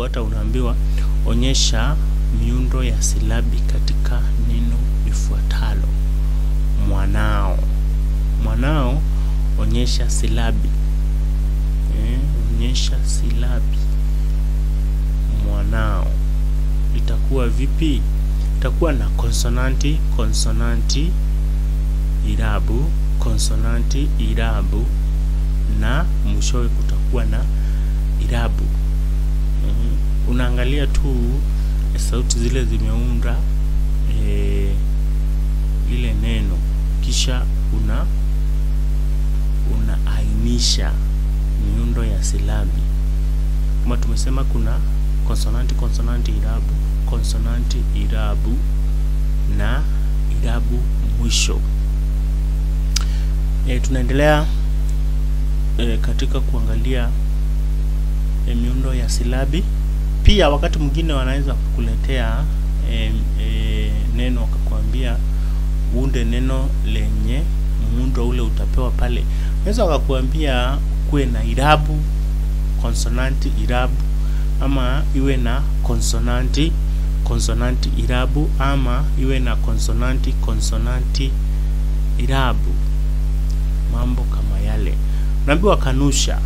inayofuata unaambiwa onyesha miundo ya silabi katika neno lifuatalo. Mwanao. Mwanao, onyesha silabi. Eh, onyesha silabi. Mwanao itakuwa vipi? Itakuwa na konsonanti, konsonanti, irabu, konsonanti, irabu na mwishowe kutakuwa na irabu. Mm, unaangalia tu sauti zile zimeunda e, lile neno kisha una unaainisha miundo ya silabi. Kama tumesema kuna konsonanti, konsonanti, irabu, konsonanti, irabu na irabu mwisho. E, tunaendelea e, katika kuangalia e, miundo ya silabi. Pia wakati mwingine wanaweza kukuletea e, e, neno wakakwambia uunde neno lenye muundo ule utapewa pale. Unaweza wakakuambia kuwe na irabu, konsonanti, irabu ama iwe na konsonanti, konsonanti, irabu ama iwe na konsonanti, konsonanti, irabu. Mambo kama yale. Unaambiwa kanusha.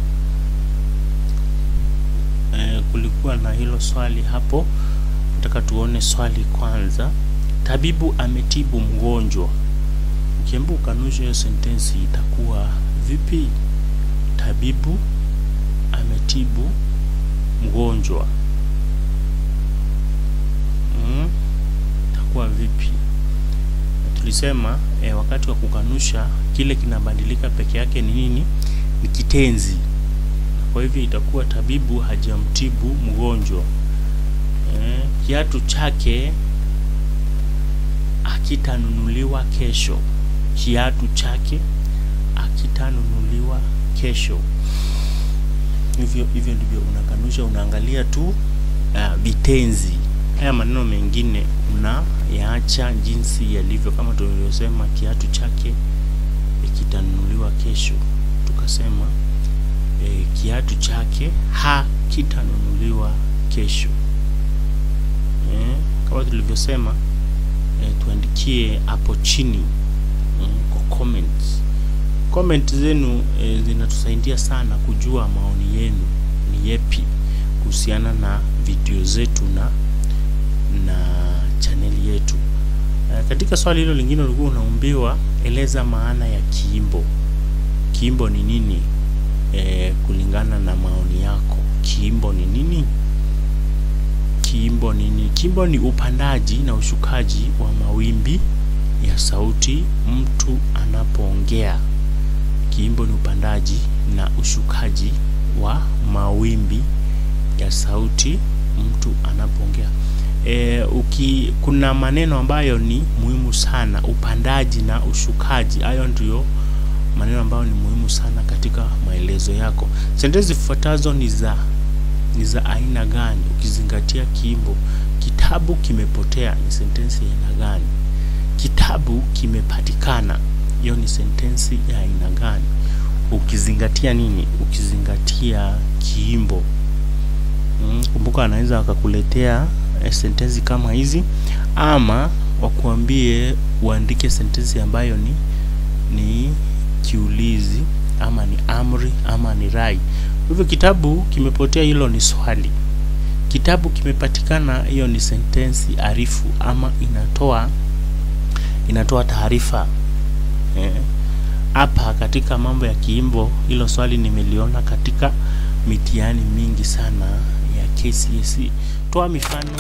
E, kulikuwa na hilo swali hapo. Nataka tuone swali kwanza. Tabibu ametibu mgonjwa. Ukiambiwa ukanusha hiyo sentensi itakuwa vipi? Tabibu ametibu mgonjwa. Mm, itakuwa vipi? Tulisema e, wakati wa kukanusha kile kinabadilika peke yake ni nini? Ni kitenzi. Kwa hivyo itakuwa tabibu hajamtibu mgonjwa. E, kiatu chake akitanunuliwa kesho. Kiatu chake akitanunuliwa kesho. Hivyo hivyo ndivyo unakanusha, unaangalia tu uh, vitenzi. Haya maneno mengine unayaacha jinsi yalivyo, kama tulivyosema, kiatu chake kitanunuliwa kesho. Tukasema e, kiatu chake hakitanunuliwa kesho. E, kama tulivyosema e, tuandikie hapo chini mm, kwa comments. Comment zenu e, zinatusaidia sana kujua maoni yenu ni yepi kuhusiana na video zetu na na chaneli yetu. E, katika swali hilo lingine ulikuwa unaumbiwa eleza maana ya kiimbo. Kiimbo ni nini? E, kulingana na maoni yako, kiimbo ni nini? Kiimbo ni nini? Kiimbo ni upandaji na ushukaji wa mawimbi ya sauti mtu anapoongea. Kiimbo ni upandaji na ushukaji wa mawimbi ya sauti mtu anapoongea. E, uki kuna maneno ambayo ni muhimu sana, upandaji na ushukaji. Hayo ndio maneno ambayo ni muhimu sana katika maelezo yako. Sentensi zifuatazo ni za ni za aina gani? Ukizingatia kiimbo, kitabu kimepotea ni sentensi ya aina gani? Kitabu kimepatikana, hiyo ni sentensi ya aina gani? Ukizingatia nini? Ukizingatia kiimbo. Mm, kumbuka anaweza wakakuletea eh, sentensi kama hizi ama wakuambie uandike sentensi ambayo ni ni kiulizi ama ni amri ama ni rai. Hivyo kitabu kimepotea, hilo ni swali. Kitabu kimepatikana, hiyo ni sentensi arifu ama inatoa inatoa taarifa hapa. Eh, katika mambo ya kiimbo, hilo swali nimeliona katika mitihani mingi sana ya KCSE. Toa mifano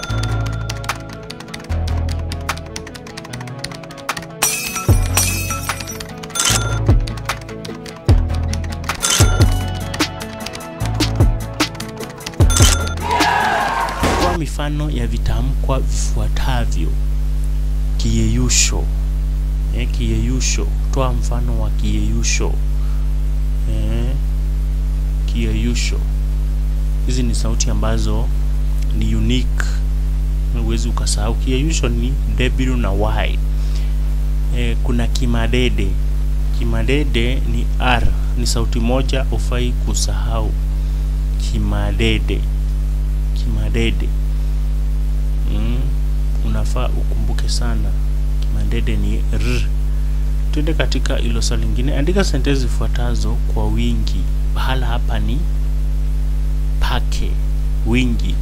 toa mifano ya vitamkwa vifuatavyo. Kiyeyusho. Eh, kiyeyusho. Toa mfano wa kiyeyusho. Eh, kiyeyusho. Hizi ni sauti ambazo ni unique, huwezi ukasahau. Kiyeyusho ni W na Y. E, kuna kimadede. Kimadede ni R, ni sauti moja, ufai kusahau kimadede. kimadede. Mm, unafaa ukumbuke sana kimadede ni r. Twende katika hilo swali lingine, andika sentensi zifuatazo kwa wingi. Pahala hapa ni pake, wingi.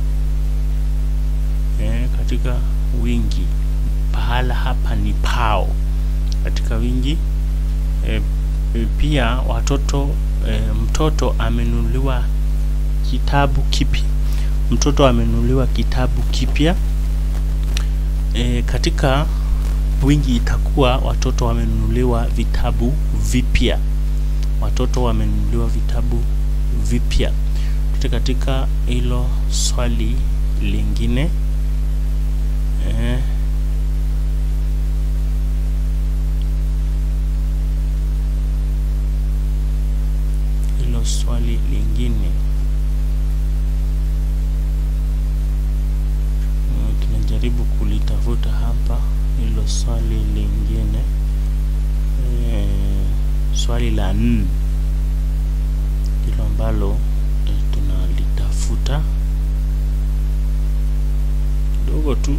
Eh, katika wingi pahala hapa ni pao katika wingi. E, e, pia watoto e, mtoto amenunuliwa kitabu kipya. Mtoto amenunuliwa kitabu kipya. E, katika wingi itakuwa watoto wamenunuliwa vitabu vipya. Watoto wamenunuliwa vitabu vipya. Tute katika hilo swali lingine e, hilo swali lingine tunajaribu kulitafuta hapa. Hilo swali lingine e, swali la nne hilo ambalo e, tunalitafuta kidogo tu.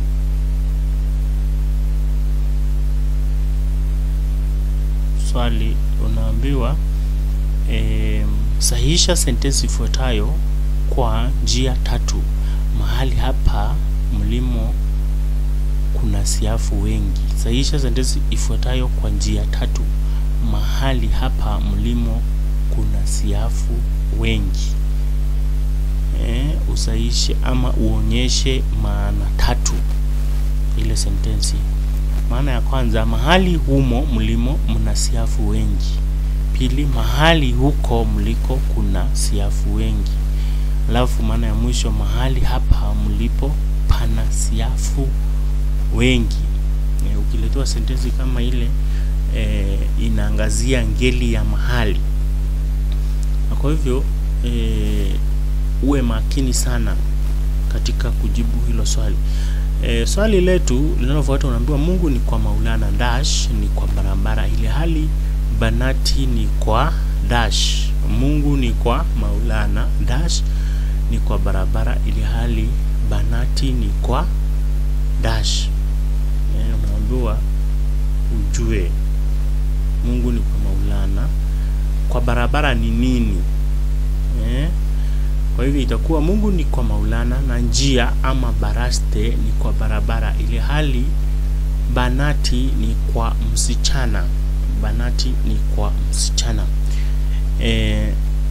Swali unaambiwa E, sahihisha sentensi ifuatayo kwa njia tatu. Mahali hapa mlimo kuna siafu wengi. Sahihisha sentensi ifuatayo kwa njia tatu. Mahali hapa mlimo kuna siafu wengi. E, usahihishe ama uonyeshe maana tatu ile sentensi. Maana ya kwanza, mahali humo mlimo mna siafu wengi. Pili, mahali huko mliko kuna siafu wengi. Alafu maana ya mwisho, mahali hapa mlipo pana siafu wengi. E, ukiletewa sentensi kama ile e, inaangazia ngeli ya mahali, na kwa hivyo e, uwe makini sana katika kujibu hilo swali. E, swali letu linalofuata unaambiwa Mungu ni kwa Maulana dash ni kwa barabara ile hali Banati ni kwa dash. Mungu ni kwa Maulana dash ni kwa barabara ili hali Banati ni kwa dash. E, unaambiwa ujue Mungu ni kwa Maulana, kwa barabara ni nini? E, kwa hivyo itakuwa Mungu ni kwa Maulana na njia ama baraste ni kwa barabara ili hali Banati ni kwa msichana Banati ni kwa msichana. E,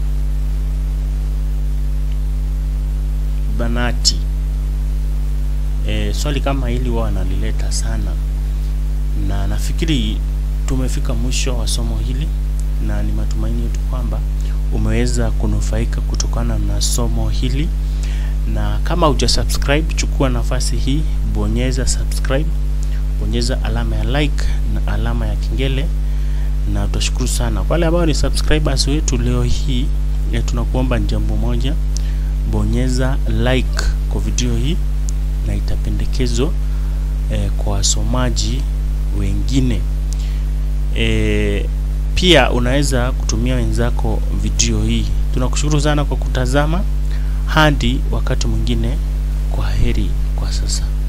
Banati e, swali kama hili wao wanalileta sana, na nafikiri tumefika mwisho wa somo hili, na ni matumaini yetu kwamba umeweza kunufaika kutokana na somo hili, na kama huja subscribe, chukua nafasi hii, bonyeza subscribe, bonyeza alama ya like na alama ya kengele na tutashukuru sana kwa wale ambao ni subscribers wetu. Leo hii tunakuomba jambo moja, bonyeza like kwa video hii na itapendekezwa eh, kwa wasomaji wengine eh, pia unaweza kutumia wenzako video hii. Tunakushukuru sana kwa kutazama, hadi wakati mwingine, kwa heri kwa sasa.